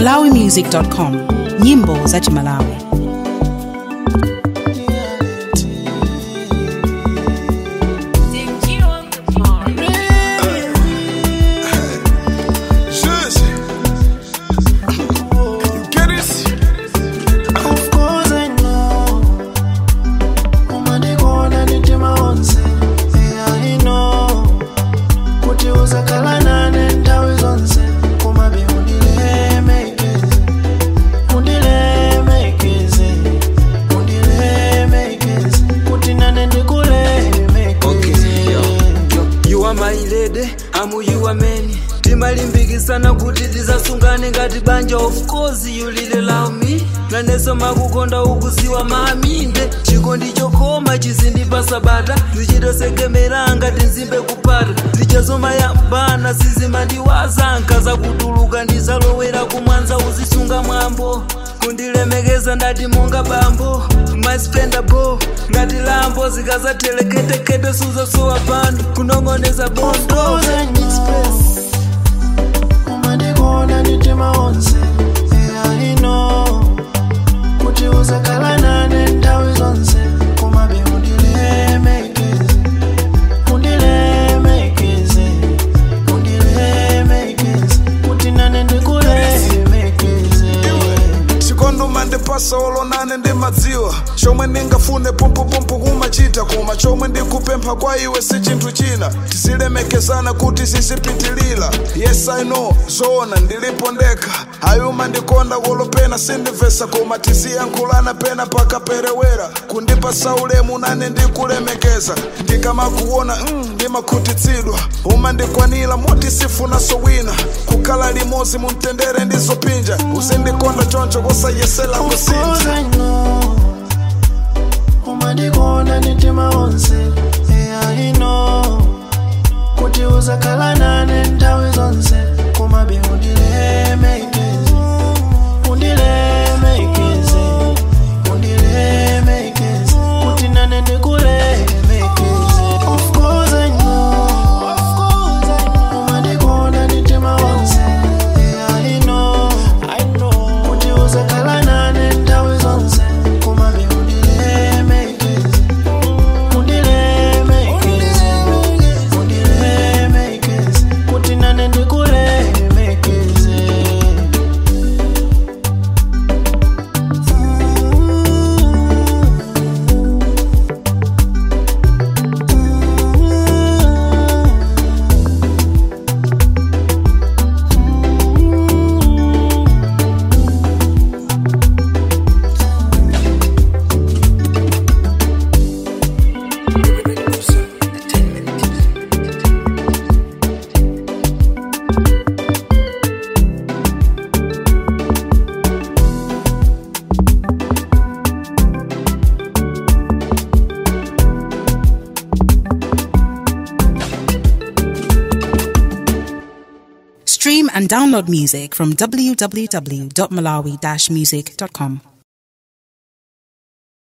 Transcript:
malawimusic.com nyimbo za chimalawi Shush. You get it? Of course I know. Umadikona nitima onse. Yeah, I know. Kuti uzakhala nane nthawi zonse. Kumabe undilemekeze. Undilemekeze. Undilemekeze. Kuti nane ndikulemekeze. you are my lady amu you are man timalimbikisana kuti tisasungane ngati banja of course you really love me naneso makukonda ukuziwa maminde chikondi chokoma chizindipasa bata tichitosekemera ngati nzimbe kupata tichazomayambana sizimandiwaza nkaza kutuluka ndizalowera kumwanza uzisunga mwambo kundilemekeza ndati monga bambo maspendabo ngati lambo zikazateleketekete suzasowa pano kunong'oneza bondo Of course I know. Umadikona nitima onse. Yeah, I know. Kuti uzakhala nane nthawi zonse. Kumabe undilemekeze. Undilemekeze. Undilemekeze. Kuti nane ndikulemekeze. chikondi mandipasa olonane ndimadziwa chomwe ndingafune pumpupumpu kumachita koma chomwe ndikupempha kwa iwe si chinthu china tisilemekezana kuti sisipitilira yes i know zoona ndilipo ndekha ayuma ndikonda kolopena sindimvesa koma tisiyankhulana pena pakaperewera kundipasa ulemu nane ndikulemekeza ndikamakuona mm, ndimakhutitsidwa umandikwanira moti sifunaso wina kukhala limodzi mumtendere ndizopinja uzindikonda choncho kusayesela Of kusintha course I know. Umadikona nitima onse. Yeah, I know. Kuti uzakhala nane nthawi zonse. Kumabe undilemekeze. Undilemekeze. Undilemekeze. Kuti nane ndikulemekeze. Of course I know. Umadikona nitima onse. Yeah, I know. Kuti uzakhala nane nthawi zonse. Kumabe undilemekeze. Undilemekeze. Undilemekeze. Kuti nane ndikulemekeze. stream and download music from www.malawi-music.com